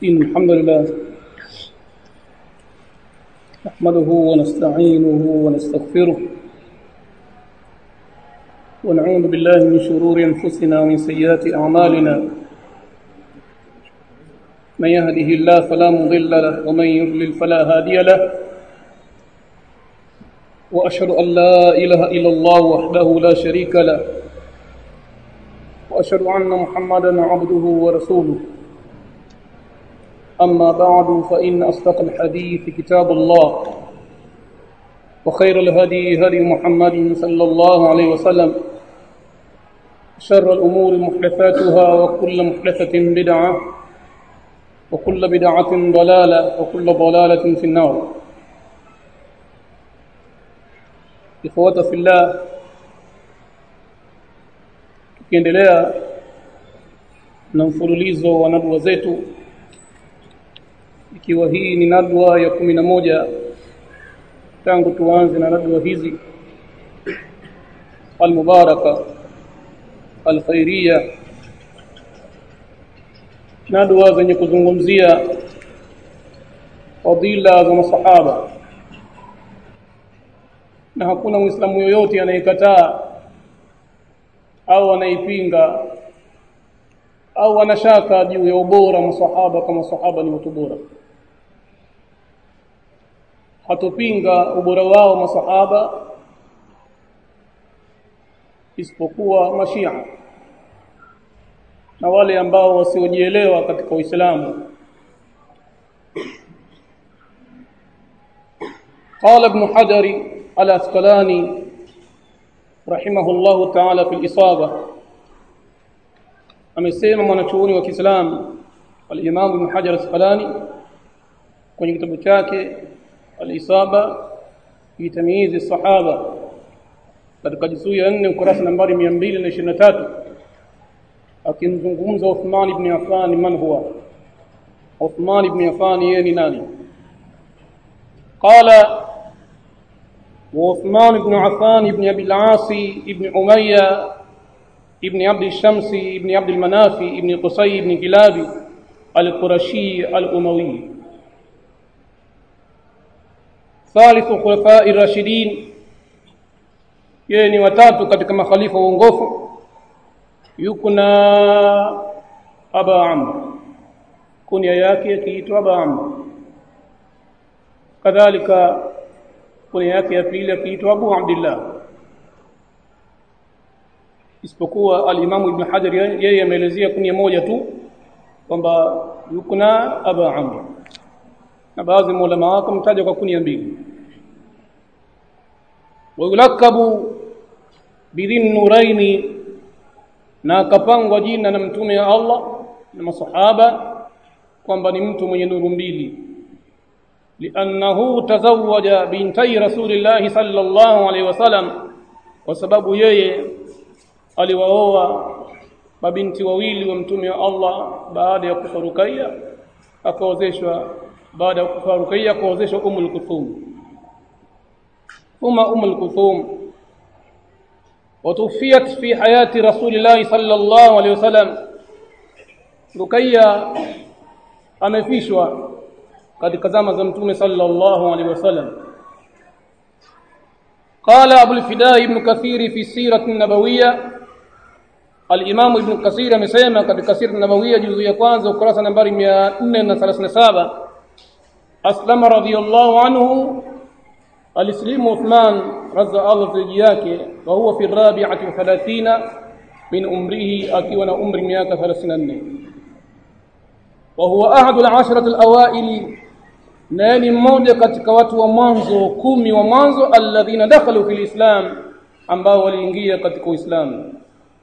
إن الحمد لله نحمده ونستعينه ونستغفره ونعوذ بالله من شرور أنفسنا ومن سيئات أعمالنا من يهده الله فلا مضل له ومن يضلل فلا هادي له وأشهد أن لا إله إلا الله وحده لا شريك له وأشهد أن محمدا عبده ورسوله أما بعد فإن أصدق الحديث كتاب الله وخير الهدي هدي محمد صلى الله عليه وسلم شر الأمور محدثاتها وكل محدثة بدعة وكل بدعة ضلالة وكل ضلالة في النار إخوة في الله tukiendelea na mfululizo wa nadwa zetu ikiwa hii ni nadwa ya kumi na moja tangu tuanze na nadwa hizi almubaraka alkhairia nadwa zenye kuzungumzia fadila za masahaba na hakuna muislamu yoyote anayekataa au anaipinga au anashaka juu ya ubora masahaba kama sahaba ni watu bora hatupinga ubora wao masahaba isipokuwa mashia na wale ambao wasiojielewa katika Uislamu قال ابن حجر الأسقلاني رحمه الله تعالى في الإصابة amesema mwanachuoni wa Kiislamu al-Imam Ibn Hajar Asqalani kwenye kitabu chake al-Isaba fi tamyiz as-sahaba katika juzuu ya 4 ukurasa nambari 223 akimzungumza Uthman ibn Affan man huwa Uthman ibn Affan yeye ni nani qala وعثمان بن عفان بن أبي العاص بن أمية ابن عبد الشمس ابن عبد المناف ابن قصي ابن كلاب القرشي الأموي ثالث خلفاء الراشدين يعني watatu katika makhalifa waongofu yuko na Aba Amr kunia yake akiitwa Aba Amr kadhalika kunia yake ya pili akiitwa Abu Abdullah isipokuwa al-Imam Ibn Hajar yeye ameelezea kunia moja tu kwamba yuko na Aba Amr na baadhi maulama wako mtaja kwa kunia mbili wayulakabu bidhin nuraini na akapangwa jina na mtume ya Allah na masahaba kwamba ni mtu mwenye nuru mbili liannahu tazawwaja bintai rasulillahi sallallahu alaihi wasallam kwa sababu yeye aliwaoa mabinti wawili wa mtume wa Allah baada ya kufa Ruqayya akaozeshwa baada ya kufa Ruqayya akaozeshwa Ummul Kulthum thumma Ummul Kulthum وتوفيت في حياة رسول الله صلى الله عليه وسلم رقية amefishwa katika zama za mtume sallallahu alaihi wasallam قال ابو الفداء ابن كثير في السيره النبويه الامام ابن كثير amesema katika sira nabawiyya juzu ya kwanza ukurasa nambari 437 aslama radiyallahu anhu alislimu Uthman radza Allah zaidi yake wa huwa fi rabi'ati wa 30 min umrihi akiwa na umri miaka 34 wa huwa ahadu al-ashrati al-awaili na ni mmoja katika watu wa mwanzo kumi wa mwanzo alladhina dakhalu fil islam ambao waliingia katika uislamu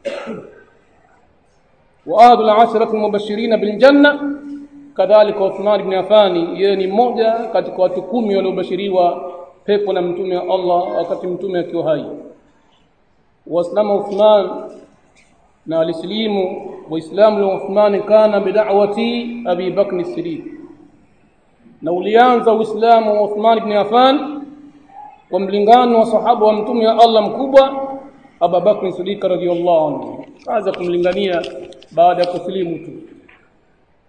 wa ahadu al-ashrati al-mubashirin bil janna kadhalika Uthman ibn Affan yeye ni mmoja katika watu kumi waliobashiriwa pepo na mtume wa Allah wakati mtume akiwa hai waslama Uthman na alislimu waislamu wa Uthman kana bid'awati Abi Bakr as-Siddiq na ulianza uislamu wa Uthman ibn Affan kwa mlingano wa sahaba wa mtume wa Allah mkubwa Abu Bakr Siddiq radhiyallahu anhu kaanza kumlingania baada ya kusilimu tu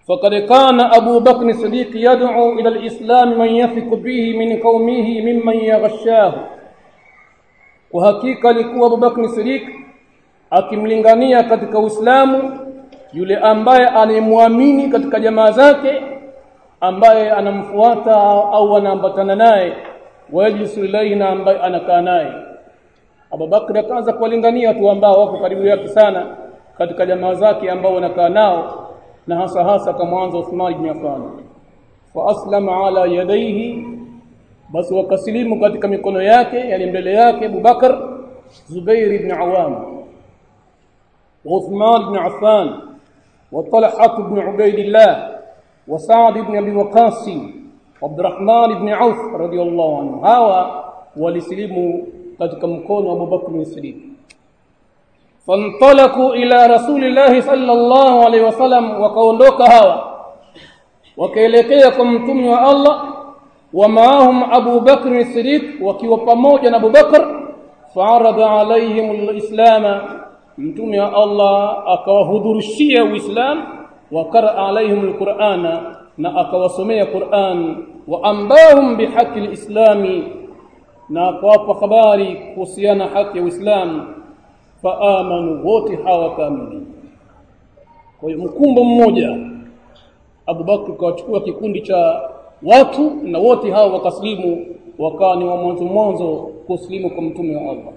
فقد كان أبو بكر الصديق يدعو إلى الإسلام من يثق به من قومه ممن يغشاه وحقيقة alikuwa Abu Bakr Siddiq akimlingania katika Uislamu yule ambaye anayemwamini katika jamaa zake ambaye anamfuata au anaambatana naye wajlisu ilayhi na ambaye anakaa naye Abu Bakr akaanza kuwalingania watu ambao wako karibu yake sana katika jamaa zake ambao wanakaa nao na hasa hasa kama mwanzo Uthman ibn Affan fa aslama ala yadayhi basi wakasilimu katika mikono yake yani mbele yake Abu Bakar Zubair ibn Awam وعثمان بن عفان وطلحة بن عبيد الله وسعد بن أبي وقاص وعبد الرحمن بن عوف رضي الله عنه هوا ولسلموا katika mkono wa Abu Bakr Siddiq fantalaku ila rasulillahi sallallahu alaihi wasallam wakaondoka hawa wakaelekea kwa mtume wa Allah wa maahum Abu Bakr Siddiq wakiwa pamoja na Abu Bakr fa'arada alaihim alislama mtume wa Allah akawahudhurishia uislam wa qara alaihim alqur'ana na akawasomea Qur'an wa ambahum bihaqi alislami na akawapa habari kuhusiana haki ya Uislamu faamanu wote hawa kamili kwa hiyo mkumbo mmoja Abu Bakr kawachukua kikundi cha watu na wote hao wakaslimu wakawa ni wa mwanzo mwanzo kuslimu kwa mtume wa Allah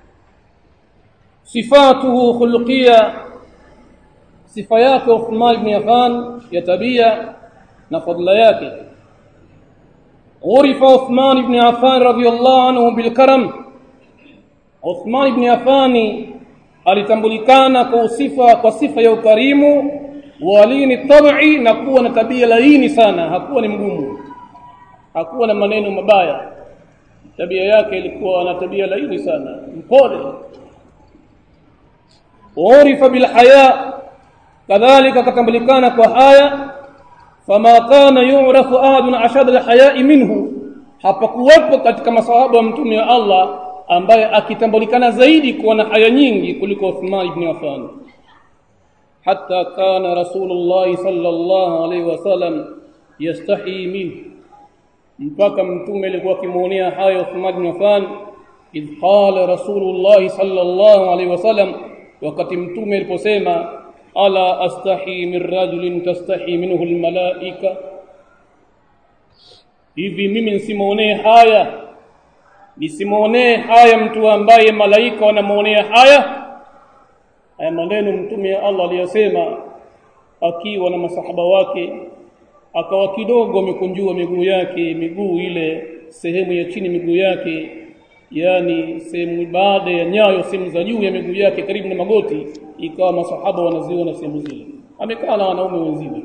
sifatuhu khulqiyya sifa yake Uthman ibn Affan ya tabia na fadla yake عرف عثمان بن عفان رضي الله عنه بالكرم عثمان بن عفان alitambulikana kwa sifa kwa sifa ya ukarimu walini tabii na kuwa na tabia laini sana hakuwa ni mgumu hakuwa na maneno mabaya tabia yake ilikuwa na tabia laini sana mpole urifa bil haya kadhalika katambulikana kwa haya fama kana yu'rafu ahadun ashad al-haya'i minhu hapakuwepo katika masahaba wa mtume wa Allah ambaye akitambulikana zaidi kuwa na haya nyingi kuliko Uthman ibn Affan hatta kana rasulullah sallallahu alaihi wasallam yastahi minhu mpaka mtume alikuwa akimuonea haya Uthman ibn Affan idh qala rasulullah sallallahu alaihi wasallam wakati mtume aliposema ala astahi min rajulin tastahi minhu almalaika hivi mimi nsimuonee haya nisimuonee haya mtu ambaye malaika wanamuonea haya haya maneno mtume ya Allah aliyosema akiwa na masahaba wake akawa kidogo amekunjua miguu yake miguu ile sehemu ya chini miguu yake yani sehemu baada ya nyayo sehemu za juu ya miguu yake karibu na magoti ikawa masahaba wanaziona sehemu zile amekaa na wanaume wenziwe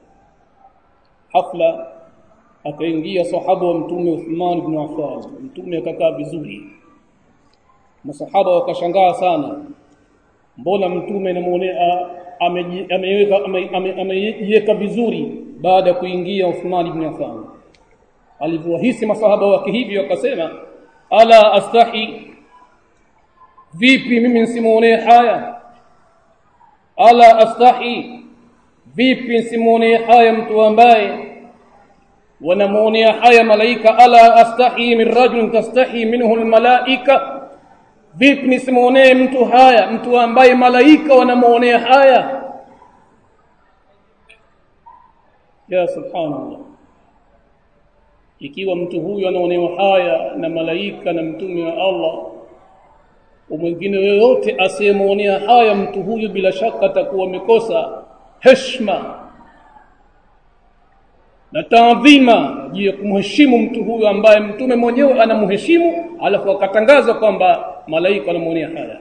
hafla akaingia sahaba wa mtume Uthman ibn Affan mtume akakaa vizuri masahaba wakashangaa sana mbona mtume anamuonea ameweka amejiweka vizuri baada ya kuingia Uthman ibn Affan alivyohisi masahaba wake hivi wakasema ala astahi vipi mimi nsimuonee haya ala astahi vipi nsimuonee haya mtu ambaye wanamuonea haya malaika ala astahi min rajulin tastahi minhu almalaika vipi nisimuonee mtu haya mtu ambaye malaika wanamuonea haya ya subhanallah ikiwa mtu huyu anaonewa haya na malaika na mtume wa Allah mwingine yoyote asiyemuonea haya mtu huyu bila shaka atakuwa amekosa heshima na taadhima juu ya kumheshimu mtu huyu ambaye mtume mwenyewe anamheshimu alafu akatangaza kwamba malaika wanamuonea haya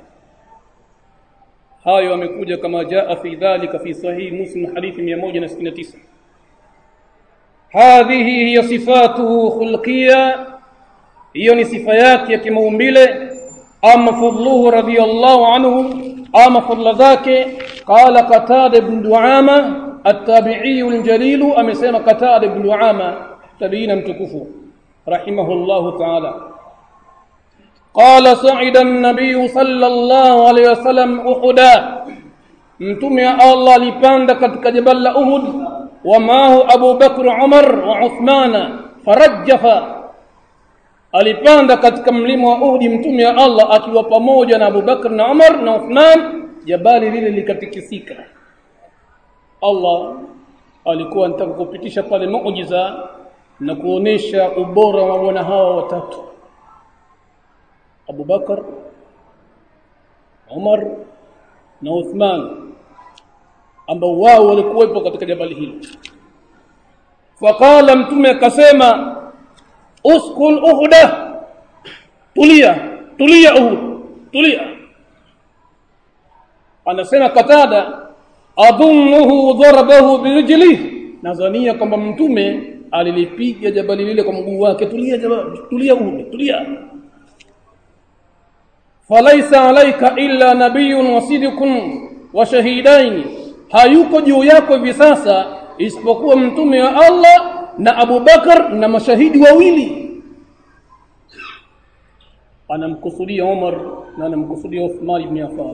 hayo amekuja kama jaa fi dhalika fi sahih muslim hadithi 169 hadhihi hiya sifatuhu khulqiyya hiyo ni sifa yake ya kimaumbile ama fadluhu radiyallahu anhu ama fadla zake qala qatada ibn duama التابعي الجليل أمسيما قتادة بن دعامة تبين متكفو رحمه الله تعالى قال صعد النبي صلى الله عليه وسلم أحدا mtume wa Allah alipanda katika jabal la Uhud ومعه أبو بكر عمر وعثمان فرجف alipanda katika mlima wa Uhud mtume wa Allah akiwa pamoja na Abu Bakr na Umar na Uthman jabali lile likatikisika Allah alikuwa anataka kupitisha pale muujiza na kuonesha ubora wa wana hawa watatu Abu Bakar Umar na Uthman ambao wao walikuwepo katika jabali hilo faqala mtume akasema uskun uhuda tulia tulia uhud tulia anasema katada adhunnuhu darabahu birijlihi nadhania kwamba mtume alilipiga jabali lile kwa mguu wake tulia jabali tulia uhud tulia falaisa alaika illa nabiyyun wasidikun wa shahidaini hayuko juu yako hivi sasa isipokuwa mtume wa Allah na Abu Bakar na mashahidi wawili anamkusudia Umar na anamkusudia Uthman ibn Affan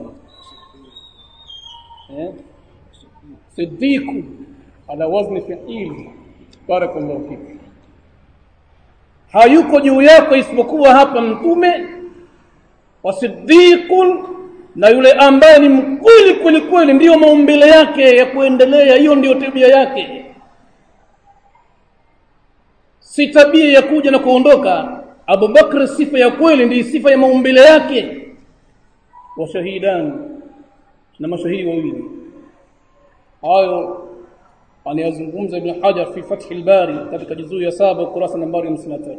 eh Siddiq ala wazni fi'il barakallahu fik hayuko juu yako isipokuwa hapa mtume wa siddiqun na yule ambaye ni mkweli kweli kweli ndiyo maumbile yake ya kuendelea hiyo ndiyo tabia yake si tabia ya kuja na kuondoka Abu Bakr sifa ya kweli ndiyo sifa ya maumbile yake wa shahidan na mashahidi wawili hayo anayazungumza Ibn Hajar fi Fath al-Bari katika juzuu ya saba ukurasa nambari 53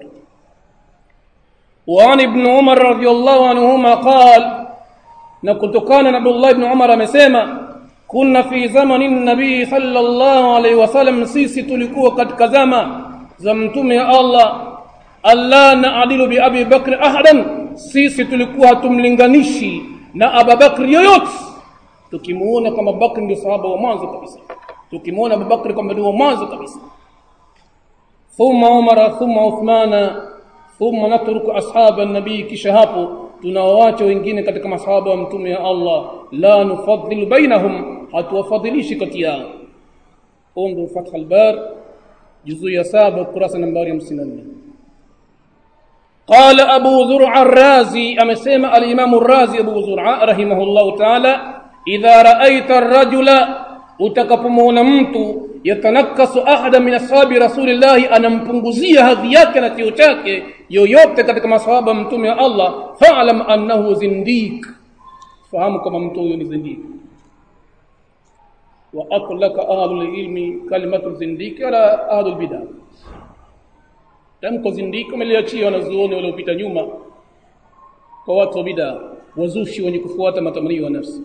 وعن ابن عمر رضي الله عنهما قال na kutokana na Abdullah ibn Umar amesema kunna fi zamani nabii sallallahu alaihi wasallam sisi tulikuwa katika zama za mtume wa Allah alla naadilu bi Abi Bakr ahadan sisi tulikuwa hatumlinganishi na Abu Bakr yoyote tukimuona kama Bakr ndio sahaba wa mwanzo kabisa tukimuona Abu Bakr kama ndio mwanzo kabisa thumma Umar thumma Uthmana thumma natruku ashaba an-nabii kisha hapo tunawaacha wengine katika masahaba wa mtume wa Allah la nufadhilu bainahum hatuwafadhilishi kati yao undu fath al-bar juzu ya saba kurasa nambari 54 قال أبو زرع الرازي أمسيما الإمام الرازي أبو زرع رحمه الله تعالى إذا رأيت الرجل utakapomwona mtu yatanakasu ahada min ashabi rasulillahi anampunguzia hadhi yake na cheo chake yoyote katika masahaba mtume wa Allah fa'lam annahu zindiq fahamu kama mtu huyo ni zindiq wa atlaka ahlul ilmi kalimatu zindiq ala ahlul bid'ah tamko zindiq umeliachia wanazuoni waliopita nyuma kwa watu wa bid'ah wazushi wenye kufuata matamanio ya nafsi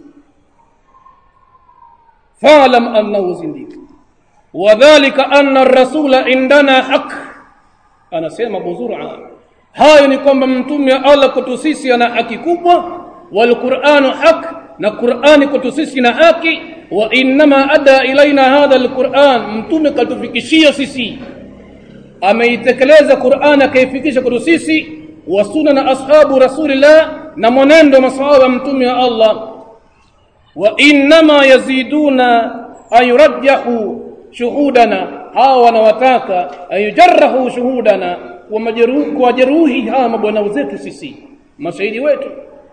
فاعلم انه زنديق وذلك ان الرسول عندنا حق anasema buzura hayo ni kwamba mtume wa Allah kwetu sisi ana haki kubwa wal qur'anu haq na qur'ani kwetu sisi na haki wa inma ada ilaina hadha al qur'an mtume katufikishia sisi ameitekeleza qur'an akaifikisha kwetu sisi wa sunna na ashabu rasulillah na mwenendo masahaba mtume wa Allah وانما يزيدون ان يرجحوا شهودنا hawa wanawataka ayujarahu shuhudana kwa jeruhi hawa mabwana zetu sisi mashahidi wetu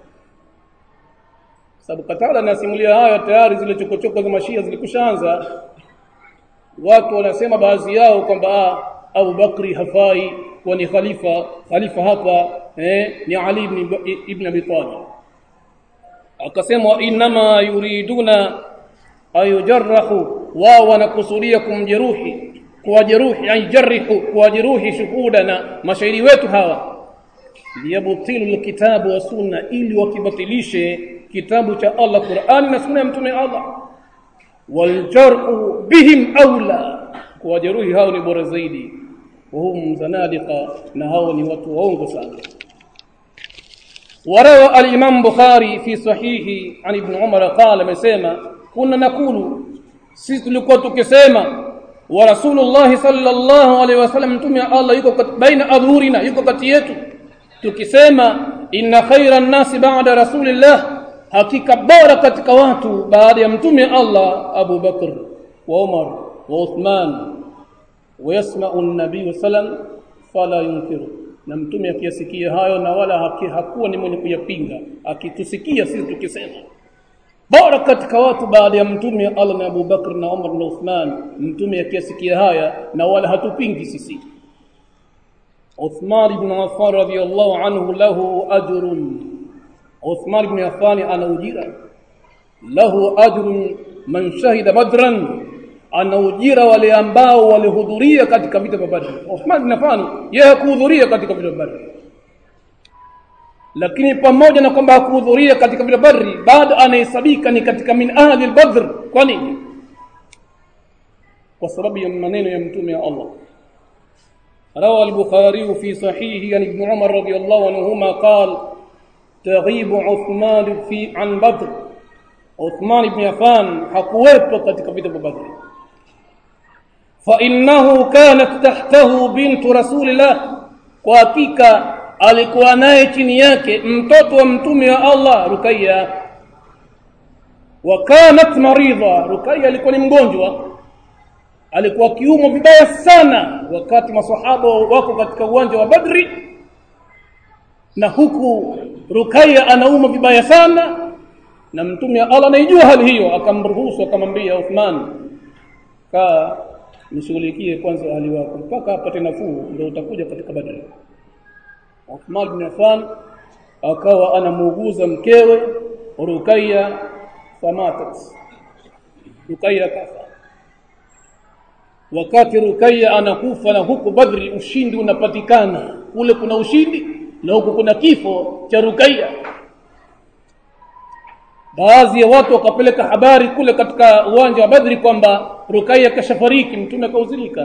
sababu katala nasimulia haya tayari zile chokochoko za mashia zilikushaanza watu wanasema baadhi yao kwamba Abu Bakri hafai kuwa ni khalifa khalifa hapa eh, ni Ali ibn, ibn Abi Talib akasema inma yuriduna ayujarrahu wao wanakusudia kumjeruhi kuwajeruhi ayjarihu kuwajeruhi shuhudana mashahidi wetu hawa liyabtilu alkitabu wa sunna ili wakibatilishe kitabu cha Allah Qur'ani na sunna ya mtume Allah waljar'u bihim aula kuwajeruhi hao ni bora zaidi wahum zanadiqa na hao ni watu waongo sana وروى الإمام بخاري في صحيحه عن ابن عمر قال مسيما كنا نقول sisi tulikuwa tukisema wa rasulullah sallallahu alaihi wasallam mtume Allah yuko baina adhurina yuko kati yetu tukisema inna khairan nasi ba'da rasulillah hakika bora katika watu baada ya mtume Allah Abu Bakr wa Umar wa Uthman ويسمع النبي صلى الله عليه وسلم فلا ينكره na mtume akiyasikia hayo na wala haki, hakuwa ni mwenye kuyapinga akitusikia sisi tukisema bora katika watu baada ya mtume Allah na Abu Bakr na Umar na Uthman mtume akiyasikia haya na wala hatupingi sisi Uthman ibn Affan radhiyallahu anhu lahu ajrun Uthman ibn Affan ana ujira lahu ajrun man shahida badran ana ujira wale ambao walihudhuria katika vita vya Badr. Uthman bin Affan yeye hakuhudhuria katika vita vya Badr. Lakini pamoja na kwamba hakuhudhuria katika vita Badr, bado anahesabika ni katika min ahli al-Badr. Kwa nini? Kwa sababu ya maneno ya mtume wa Allah. روى البخاري في صحيحه عن ابن عمر رضي الله عنهما قال تغيب عثمان في عن بدر عثمان بن عفان hakuwepo katika vita vya Badr فإنه كانت تحته بنت رسول الله kwa hakika alikuwa naye chini yake mtoto wa mtume wa Allah Rukaya wa kanat maridha Rukaya alikuwa ni mgonjwa alikuwa kiumwa vibaya sana wakati masahaba wako katika uwanja wa Badri na huku Rukaya anauma vibaya sana na mtume wa Allah anaijua hali hiyo akamruhusu akamwambia Uthman kaa nishughulikie kwanza hali wako mpaka apate nafuu ndio utakuja katika Badri. Uthman bin Affan akawa anamuuguza mkewe Rukaya famatat. Rukaya kafa. Wakati Rukaya anakufa na huku Badri ushindi unapatikana. Kule kuna ushindi na huku kuna kifo cha Rukaya. Baadhi ya watu wakapeleka habari kule katika uwanja wa Badri kwamba Rukaya kashafariki mtume akauzilika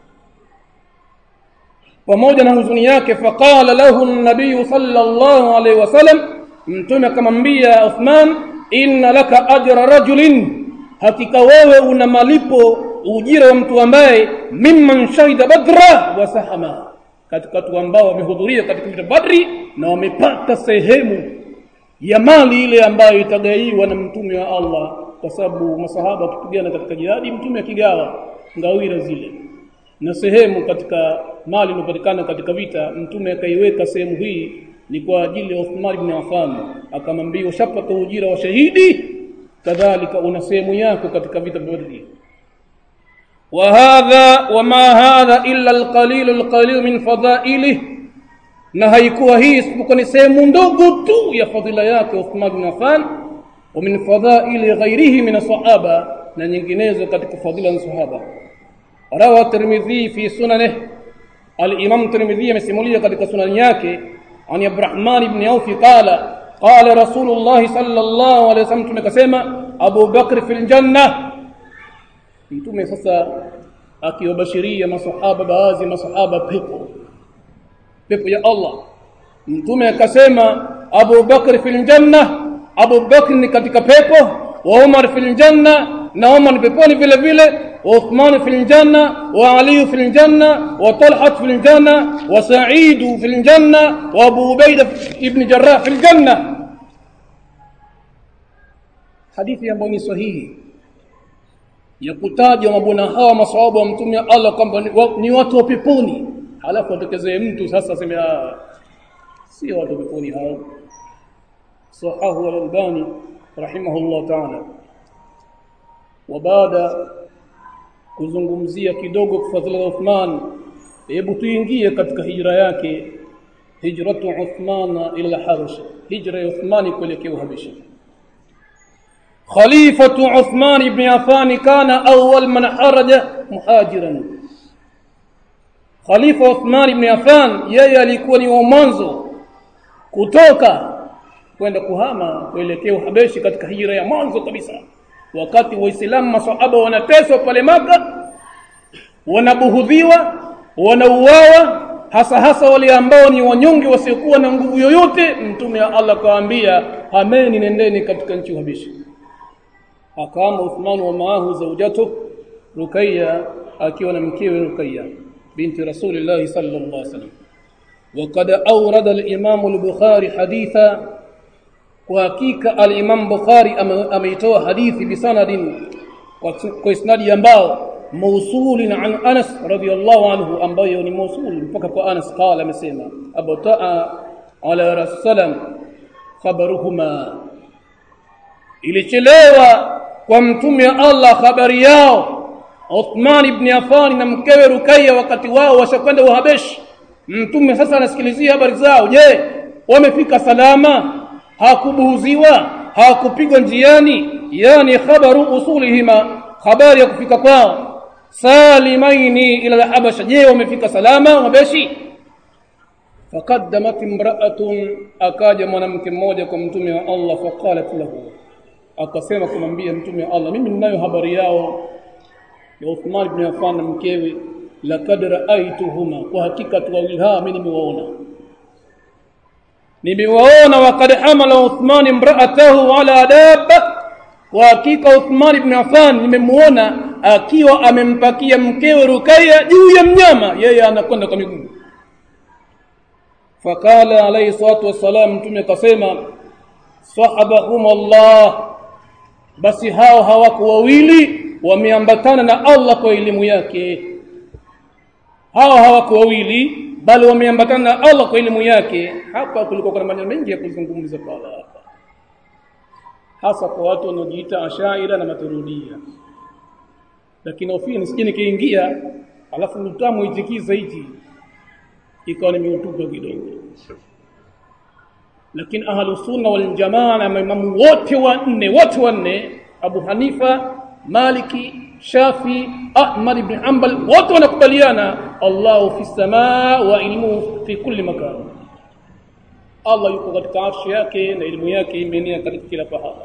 pamoja na huzuni yake faqala lahu an-nabiy sallallahu alayhi wasallam mtume akamwambia Uthman inna laka ajra rajulin hakika wewe una malipo ujira wa mtu ambaye mimman shahida badra wa sahama katika watu ambao wamehudhuria katika vita Badri na wamepata sehemu ya mali ile ambayo itagaiwa na mtume wa Allah kwa sababu masahaba wakipigana katika jihadi mtume akigawa ngawira zile na sehemu katika mali iliyopatikana katika vita mtume akaiweka sehemu hii ni kwa ajili ya Uthman ibn Affan akamwambia ushapata ujira wa shahidi kadhalika una sehemu yako katika vita vya Badri وهذا وما هذا إلا القليل القليل من فضائله na haikuwa hii isipokuwa ni sehemu ndogo tu ya fadhila yake Uthman bin Affan wa min fadhaili ghairihi min sahaba na nyinginezo katika fadhila za sahaba rawa Tirmidhi fi sunanihi al-Imam Tirmidhi amesimulia katika sunani yake ani Abdurrahman ibn Auf qala qala Rasulullah sallallahu alayhi wasallam tumekasema Abu Bakr fil janna mtume sasa akiwabashiria masahaba baadhi masahaba pepo pepo ya Allah mtume akasema Abu Bakr fil janna Abu Bakr ni katika pepo wa Umar fil janna na Umar peponi vile vile wa Uthman fil janna wa Ali fil janna wa Talha fil janna wa Sa'id fil janna wa Abu Ubaida ibn Jarrah fil janna hadithi ambayo ni sahihi ya kutaja mabwana hawa maswahaba wa mtume Allah kwamba ni watu wa peponi halafu atokezee mtu sasa aseme si watu peponi hao sahahu al-albani rahimahullah ta'ala wa baada kuzungumzia kidogo fadhila za Uthman hebu tuingie katika hijra yake hijratu Uthman ila Habasha hijra ya Uthman kuelekea Habasha خليفة عثمان بن عفان كان أول من خرج مهاجرا Khalifa Uthman ibn Affan yeye alikuwa ni wa mwanzo kutoka kwenda kuhama kuelekea Uhabeshi katika hijra ya mwanzo kabisa wakati waislamu masahaba wanateswa pale maka wanabuhudhiwa wanauawa hasa hasa wale ambao ni wanyonge wasiokuwa na nguvu yoyote mtume wa Allah kawaambia hameni nendeni katika nchi Uhabeshi akaama Uthman wa maahu zaujatu Rukayya akiwa na mkewe Rukayya بنت رسول الله صلى الله عليه وسلم وقد أورد الإمام البخاري حديثا وحقيقة الإمام بخاري أميتوا حديث بسند وإسناد ambao موصول عن أنس رضي الله عنه أم بيوني موصول فكك أنس قال مسيما أبو تاء على رسول خبرهما ilichelewa kwa mtume Allah habari yao Uthman ibn Affan na mkewe Rukaya wakati wao washakwenda Uhabeshi mtume sasa anasikilizia habari zao je wamefika salama hakubuhuziwa hakupigwa njiani yani khabaru usulihima habari ya kufika kwao salimaini ila al-habasha je wamefika salama Uhabeshi فقدمت امرأة akaja mwanamke mmoja kwa mtume wa Allah faqalat lahu akasema kumwambia mtume wa Allah mimi ninayo habari yao ya Uthman ibn Affan na mkewe laqad ra'aytuhuma kwa hakika tu wawili hawa mimi nimewaona nimewaona waqad hamala Uthman imra'atahu ala dabba kwa hakika Uthman ibn Affan nimemuona akiwa amempakia mkewe Rukaya juu ya mnyama yeye anakwenda kwa miguu fakala alayhi salatu wassalam mtume akasema sahabahum Allah basi hao hawako wawili wameambatana na Allah kwa elimu yake hao hawako wawili bali wameambatana na Allah kwa elimu yake hapa kulikuwa kuna maneno mengi ya kuzungumza pala hapa hasa kwa watu wanaojiita ashaira na maturudia lakini ofia nisije nikiingia alafu mtamu itikiza hichi ikawa nimeutupa kidogo lakini ahlu sunna wal jamaa na maimamu wote wanne wote wanne Abu Hanifa Maliki Shafi Ahmad ibn Hanbal wote wanakubaliana Allahu fi samaa wa ilmuhu fi kulli makan Allah yuko katika arshi yake na elimu yake imeenea katika kila pahala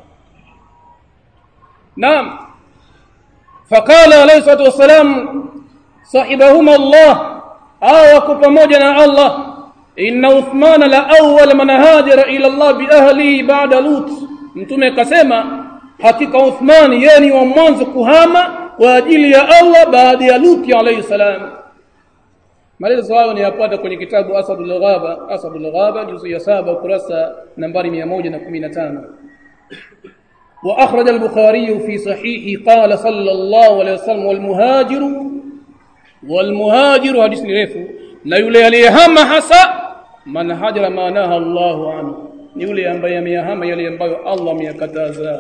Naam faqala alayhi salatu wasalam sahibahuma Allah au wako pamoja na Allah inna Uthman la awwal man hajara ila Allah bi ahlihi ba'da Lut mtume akasema hakika Uthman yeye ni wa mwanzo kuhama kwa ajili ya Allah baada ya Lut alayhi salam maelezo hayo ni yapata kwenye kitabu Asadul Ghaba Asadul Ghaba juzu ya saba ukurasa nambari 115 وأخرج البخاري في صحيحه قال صلى الله عليه وسلم والمهاجر والمهاجر حديث refu na yule aliyehama hasa man hajara maanaha Allahu anhu ni yule ambaye ameyahama yale ambayo Allah ameyakataza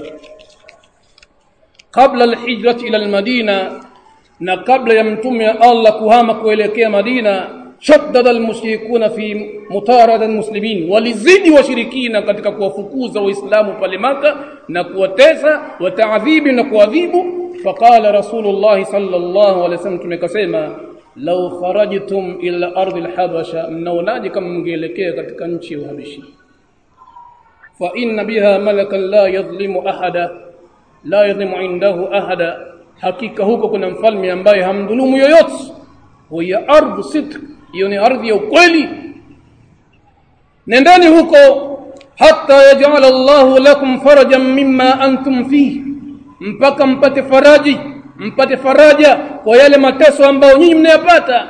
kabla alhijrati ila almadina na kabla ya mtume wa Allah kuhama kuelekea Madina shaddada almushrikuna fi mutarada almuslimin walizidi washirikina katika kuwafukuza waislamu pale maka na kuwatesa wataadhibi na kuadhibu faqala rasulullah sallallahu alaihi wasallam tumekasema law kharajtum ila ardi alhabasha mnaonaje kama mngeelekea katika nchi ya uhabishi fa inna biha malakan la yadhlimu ahada la yadhlimu indahu ahada hakika huko kuna mfalme ambaye hamdhulumu yoyote huya ardhu sidq hiyo ni ardhi ya ukweli nendeni huko hatta yaj'al Allahu lakum farajan mimma antum fihi mpaka mpate faraji mpate faraja kwa yale mateso ambayo nyinyi mnayapata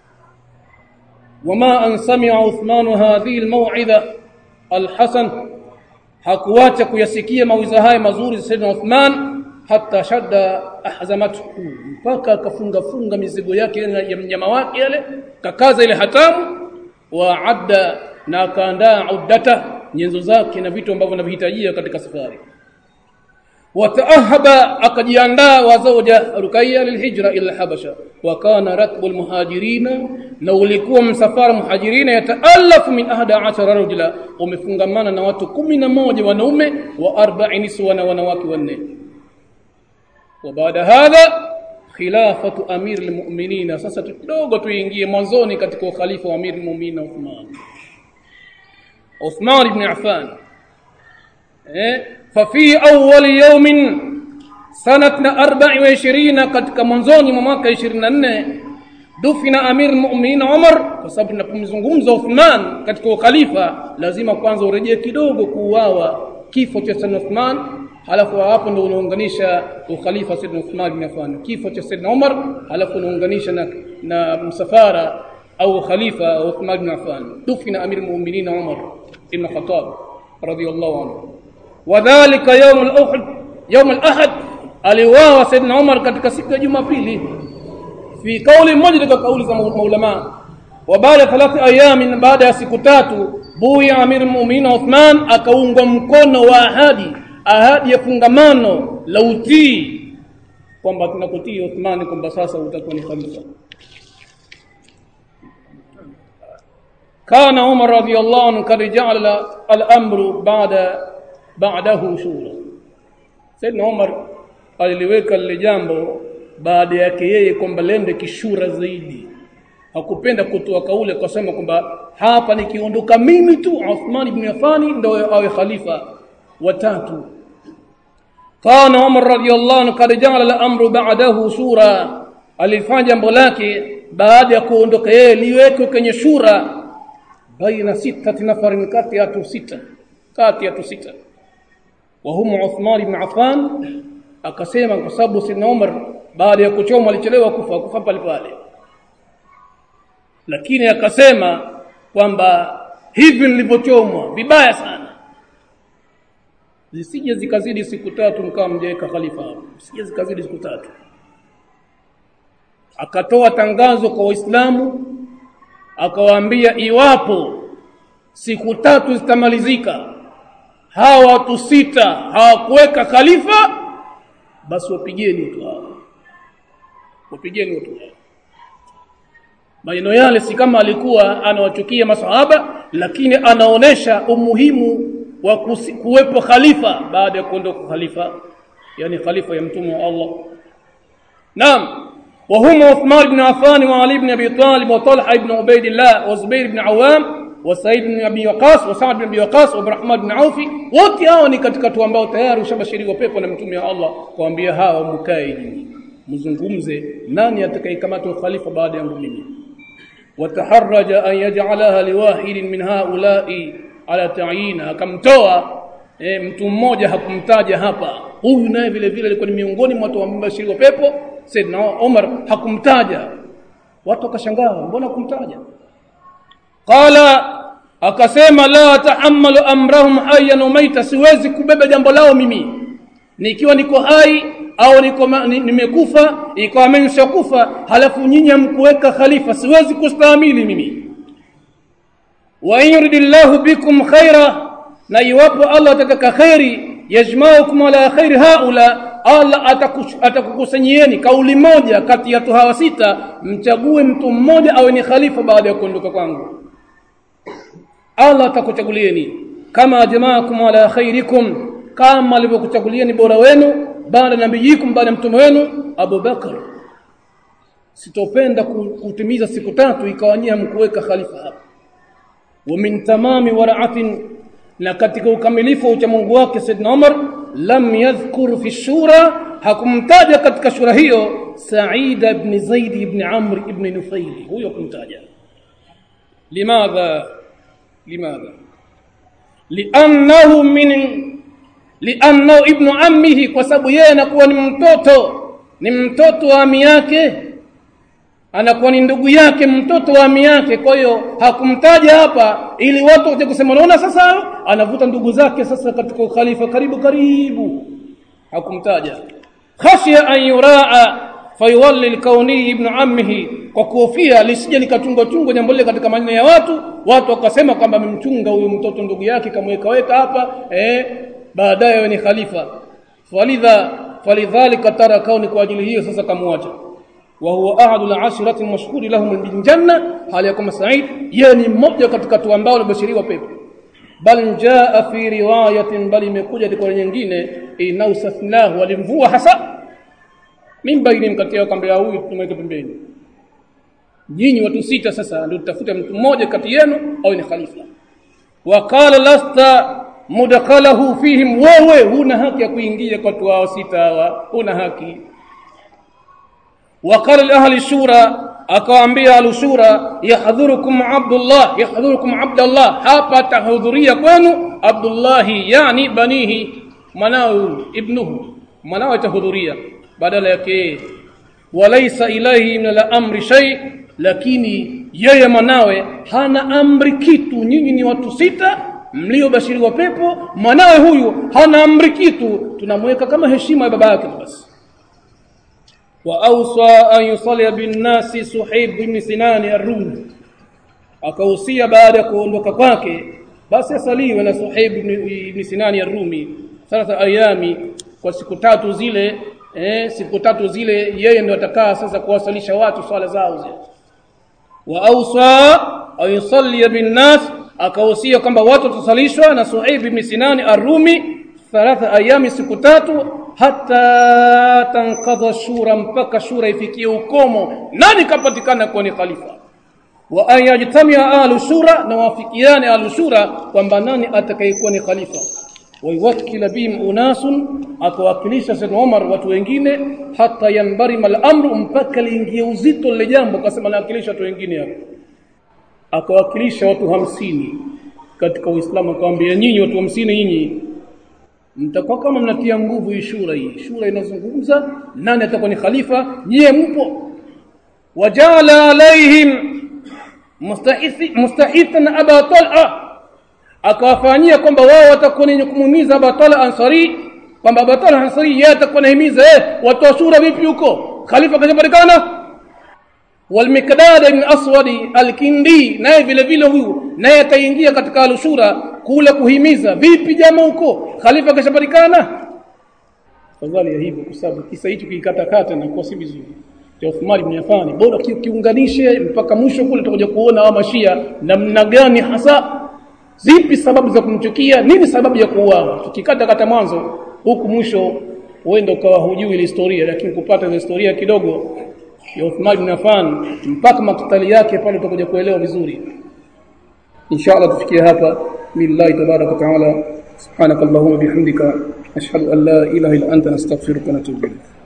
wama an sami'a Uthman hadhihi almaw'idha alhasan hakuacha kuyasikia mawiza haya mazuri za Sayyidina Uthman hata shadda ahzamatu mpaka akafunga funga mizigo yake ya mnyama wake yale kakaza ile hatamu wa adda na akaandaa uddata nyenzo zake na vitu ambavyo anavihitajia katika safari wataahaba akajiandaa wa zawja rukaya lilhijra ila habasha wa kana ratbu almuhajirina na ulikuwa msafara muhajirina yataalafu min ahada ashara rajula umefungamana na watu kumi na moja wanaume wa arba'in niswa na wanawake wanne وبعد هذا خلافة أمير المؤمنين sasa kidogo tuingie mwanzoni katika ukhalifa wa Amir al-Mu'minin Uthman Uthman ibn Affan eh fa fi awwal yawm sanatna 24 katika mwanzoni mwa mwaka 24 dufina Amir al-Mu'minin Umar kwa sababu tunapomzungumza Uthman katika ukhalifa lazima kwanza urejee kidogo kuuawa kifo cha Sayyidina Uthman halafu hapo ndo unaunganisha ukhalifa Sayyidina Uthman bin Affan kifo cha Sayyidina Umar halafu unaunganisha na, na msafara au khalifa Uthman bin Affan dufina amir mu'minin Umar ibn Khattab radiyallahu anhu wadhālika yawm al-Uhud yawm al-Ahad aliuawa Saidina Umar katika siku ya Jumapili fi kauli moja katika kauli za maulama wa baada thalathi ayami baada ya siku tatu buya amir mu'minin Uthman akaungwa mkono wa ahadi ahadi ya fungamano la utii kwamba tunakutii Uthman kwamba sasa utakuwa ni khalifa كان عمر رضي الله عنه قد جعل الامر بعد بعده شورى سيدنا عمر aliliweka lile jambo baada yake yeye kwamba lende kishura zaidi hakupenda kutoa kauli akasema kwamba hapa nikiondoka mimi tu Uthman ibn Affan ndio awe khalifa watatu kana Umar radiyallahu anhu kad ja'ala al-amru ba'dahu shura alifanya jambo lake baada ya kuondoka yeye liwekwe kwenye shura baina sitati nafarin kati ya watu sita kati ya watu sita wa hum Uthman ibn Affan akasema kwa sababu Sidna Umar baada ya kuchoma alichelewa kufa kufa pale pale lakini akasema kwamba hivi nilivyochomwa vibaya sana zisije zikazidi siku tatu mkawa mjaweka khalifa hapo zisije zikazidi siku tatu akatoa tangazo kwa waislamu akawaambia iwapo siku tatu zitamalizika hawa watu sita hawakuweka khalifa basi wapigeni watu hao wapigeni watu hao maneno yale si kama alikuwa anawachukia masahaba lakini anaonesha umuhimu wa kuwepo khalifa baada ya kuondoka khalifa yani khalifa ya mtume wa Allah naam وهم عثمان بن عفان وعلي بن ابي طالب وطلحه بن عبيد الله وزبير بن عوام وسعيد بن ابي وقاص وسعد بن ابي وقاص وعبد الرحمن بن عوف wote hao ni katika watu ambao tayari ushabashiriwa pepo na mtume wa Allah kuambia hawa mkae nyinyi mzungumze nani atakayekamata khalifa baada yangu mimi wataharraja an yaj'alaha liwahidin min haula'i ala ta'yina akamtoa e, mtu mmoja hakumtaja hapa huyu naye vile vile alikuwa ni miongoni mwa watu ambao bashiriwa pepo Saidna Umar hakumtaja watu wakashangaa mbona kumtaja qala akasema la tahammalu amrahum hayyan umaita siwezi kubeba jambo lao mimi nikiwa niko hai au niko nimekufa ikawa ameshakufa halafu nyinyi mkuweka khalifa siwezi kustahimili mimi wa yuridillahu bikum khaira na iwapo Allah atataka khairi yajma'ukum ala khairi haula Allah atakukusanyieni kauli moja kati ya hawa sita mchague mtu mmoja awe ni khalifa baada ya kuondoka kwangu Allah atakuchagulieni kama jamaakum ala khairikum kama alivyokuchagulieni bora wenu baada nabiyikum baada mtume wenu Abu Bakar sitopenda kutimiza siku tatu ikawanyia mkuweka khalifa hapa wa min tamami wara'atin na katika ukamilifu wa Mungu wake Saidna Umar lam yadhkur fi shura hakumtaja katika shura hiyo Sa'id ibn Zaid ibn Amr ibn Nufail huyo kumtaja limadha limadha li'annahu min li'annahu ibn ammihi kwa sababu yeye anakuwa ni mtoto ni mtoto wa ami yake anakuwa ni ndugu yake mtoto wa ami yake kwa hiyo hakumtaja hapa ili watu waje kusema unaona sasa anavuta ndugu zake sasa katika ukhalifa karibu karibu hakumtaja khashya an yuraa fayuwalli alkauni ibn ammihi kwa kuhofia lisije likatungwa tungwa jambo lile katika maneno ya watu watu wakasema kwamba amemchunga huyu mtoto ndugu yake kamweka weka hapa eh baadaye ni khalifa falidha falidhalika tara kauni kwa ajili hiyo sasa kamwacha wa huwa ahadu al-ashrati mashhuri lahum bil janna hali yakuma sa'id yeye ni mmoja katika watu ambao walibashiriwa pepo bal jaa fi riwayatin bal imekuja kwa nyingine inausafnahu walimvua hasa mimba ile mkatia kwamba huyu tumweke pembeni nyinyi watu sita sasa ndio tutafuta mtu mmoja kati yenu au ni khalifa waqala lasta mudakhalahu fihim wewe huna haki ya kuingia kwa watu hao sita hawa huna haki وقال لأهل الشورى akawaambia alushura yahdhurukum abdullah yahdhurukum abdullah hapa tahudhuria kwenu abdullahi yani banihi mwanao ibnuhu mwanao atahudhuria badala yake walaysa ilahi min al-amri shay lakini yeye mwanawe hana amri kitu nyinyi ni watu sita mliobashiriwa pepo mwanawe huyu hana amri kitu tunamweka kama heshima ya baba yake basi wa awsa an yusalli bin nasi suhaib ibn sinan ar-rumi akahusia baada ya kuondoka kwake basi asaliwe na suhaib ibn sinan ar-rumi sasa ayami kwa siku tatu zile eh, siku tatu zile yeye ndio atakaa sasa kuwasalisha watu swala zao zile wa awsa an yusalli bin nas akahusia kwamba watu watasalishwa na Suhaib ibn Sinan ar-Rumi thalatha ayami siku tatu hata tankadha shura mpaka shura ifikie ukomo nani kapatikana kuwa ni khalifa wa an yajtamia ahlu shura na wafikiane ahlu shura kwamba nani atakayekuwa ni khalifa waiwakila bihim unasun akawakilisha Sayyid Umar watu wengine hata yanbarima al-amru mpaka liingie uzito lile jambo akasema nawakilisha watu wengine hapo akawakilisha watu hamsini katika Uislamu akamwambia nyinyi watu hamsini nyinyi mtakuwa kama mnatia nguvu hii shura hii shura inazungumza nani atakuwa ni khalifa nyie mpo wajala alaihim mustahithi mustahithan aba tal'a akawafanyia kwamba wao watakuwa ni kumumiza aba tal'a ansari kwamba aba tal'a ansari yeye atakuwa anahimiza eh watu wa shura vipi huko khalifa kajapatikana والمقداد بن اسود الكندي naye vile vile huyu naye ataingia katika alushura kule kuhimiza vipi jamaa huko khalifa kashapatikana fadhali ya hivyo kwa sababu kisa hicho kikata na kwa si vizuri cha Uthman ibn Affan bora kiunganishe mpaka mwisho kule tutakuja kuona wa mashia namna gani hasa zipi sababu za kumchukia nini sababu ya kuuawa tukikata kata mwanzo huku mwisho huenda ukawa hujui ile historia lakini kupata ile historia kidogo ya Uthman ibn Affan mpaka makitali yake pale tutakuja kuelewa vizuri inshallah tufikie hapa billahi tabaraka taala subhanakallahumma bihamdika ashhadu an la ilaha illa anta nastaghfiruka wa natubu ilayk